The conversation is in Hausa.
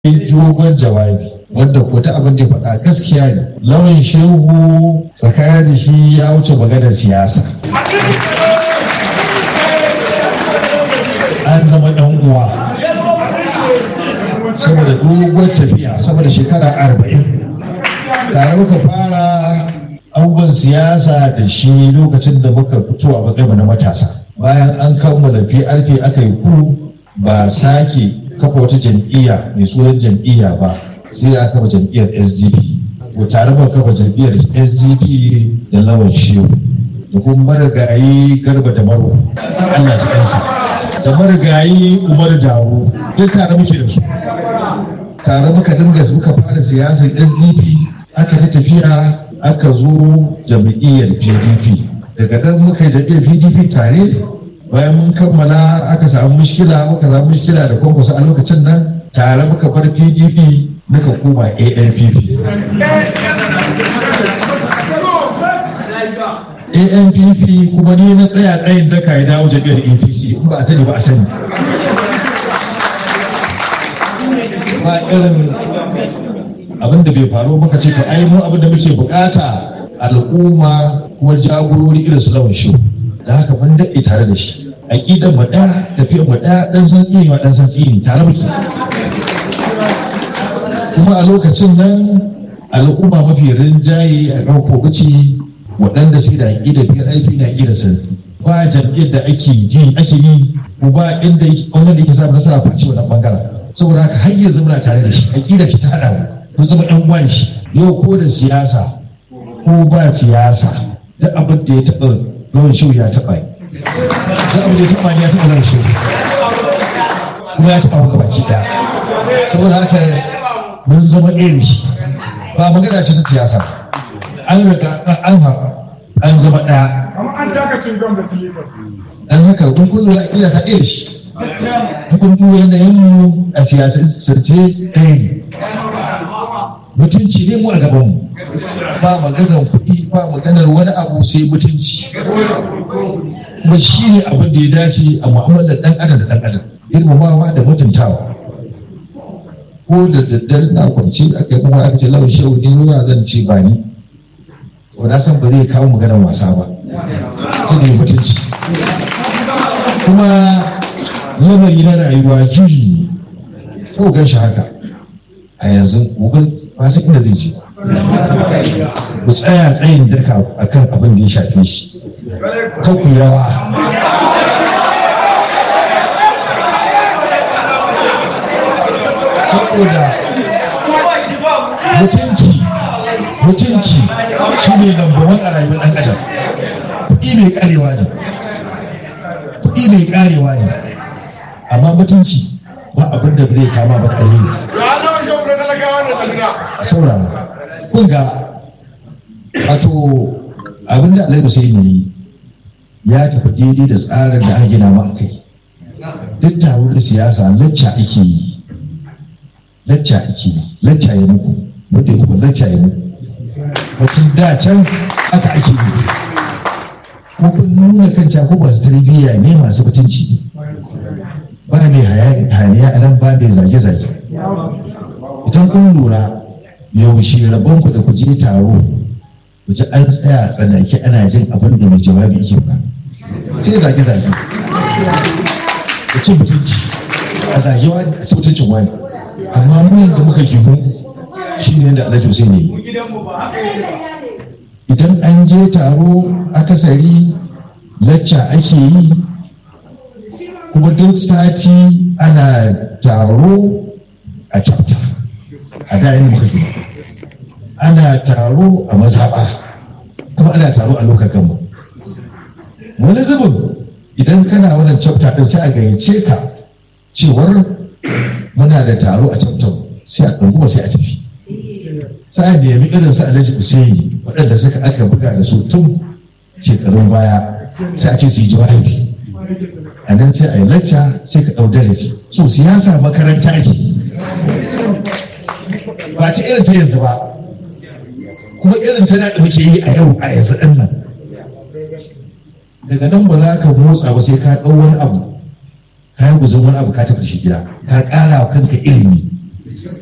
dogon jawabi wanda ko ta abin da ya faɗa gaskiya ne lawan shehu tsakanin shi ya wuce maganar siyasa an zama ɗan uwa saboda dogon tafiya saboda shekara arba'in tare muka fara abubuwan siyasa da shi lokacin da muka fito a matsayin na matasa bayan an kammala PRP aka yi ku ba sake kafa wata jam'iyya mai sunan jam'iyya ba sai da aka kafa jam'iyyar SDP ko tare muka kafa jam'iyyar SDP da lawan shiyu da kuma marigayi garba da maro Allah ya kansa da marigayi umar dawo duk tare muke da su tare muka dinga muka fara siyasar SDP aka ta tafiya aka zo jam'iyyar pdp daga nan muka yi jam'iyyar pdp tare bayan mun kammala aka samu mushkila muka samu mushkila da kwankwaso a lokacin nan tare muka bar pdp muka koma anpp anpp kuma ni na tsaya tsayin daka ya dawo jam'iyyar apc in ba a sani ba a sani ba irin abin da bai faru muka ce to ai mu abin da muke bukata al'umma kuma jagorori irin su lawan shi da haka mun daɗe tare da shi aƙidar mu ɗaya tafiyar mu ɗaya ɗan san tsini ma ɗan san tsini tare muke kuma a lokacin nan al'umma mafi rinjaye a kan kogaci waɗanda sai da aƙidar biyar aiki na aƙidar santsi ba jam'iyyar da ake ji ake yi ko ba inda wanda yake samun nasara face wannan bangaren saboda haka har yanzu muna tare da shi aƙidar ta haɗa mu kun zama yan uwan shi yau ko da siyasa ko ba siyasa duk abin da ya taɓa lawan shehu ya taɓa yi duk abin da ya taɓa ne ya taɓa lawan shehu kuma ya taɓa maka baki ɗaya saboda haka mun zama ɗaya shi ba magana ce ta siyasa an riga an haɓa an zama ɗaya dan haka kun kun lura iya ta ɗaya shi kun duba yanayin mu a siyasance ɗaya ne mutunci ne mu a gaban mu ba maganar kuɗi ba maganar wani abu sai mutunci kuma shi ne abin da ya dace a mu'amalar ɗan adam da ɗan adam girmamawa da mutuntawa ko da daddare na kwanci aka yi kuma aka ce lawan shehu ne ruwa zan ce ba ni to na san ba zai kawo maganar wasa ba ta ne mutunci kuma lamari na rayuwa juyi ne kawai gan shi haka a yanzu gobe ba san inda zai je ku tsaya tsayin daka akan abin da ya shafe shi kan ku rawa saboda mutunci mutunci shi ne lambawan a rayuwar ɗan adam kuɗi mai karewa ne kuɗi mai karewa ne amma mutunci ba abin da zai kama ba alheri saurara kun ga wato abin da alaihi sai ne ya tafi daidai da tsarin da aka gina ma a kai duk taro da siyasa lacca ake yi lacca ake yi lacca ya muku mutum ku lacca ya muku mutum da can aka ake yi ko kun nuna kan ko masu tarbiyya ne masu mutunci ba mai hayaniya a nan ba mai zage-zage idan kun lura yaushe rabon ku da ku je taro ku ji an tsaya tsanaki ana jin abin da mai jawabi yake ba sai zage zage ku ci mutunci a zage wani a ci mutuncin wani amma mu da muka gihu shi ne da alhaji Hussein ne idan an je taro akasari lacca ake yi kuma duk sati ana taro a chapter a da yin muka gina ana taro a mazaɓa kuma ana taro a lokacin mu wani zubin idan kana wannan chapter din sai a gayyace ka cewar muna da taro a chapter sai a ɗunguma sai a tafi sai a nemi irin su alhaji usaini waɗanda suka aka buga da su tun shekarun baya sai a ce su yi jawabi a nan sai a yi lacca sai ka ɗau darasi so siyasa makaranta ce ba ta irin ta yanzu ba kuma irin ta da muke yi a yau a yanzu ɗin nan daga nan ba za ka motsa ba sai ka ɗau wani abu ka yi guzun wani abu ka tafi da shi gida ka ƙara wa kanka ilimi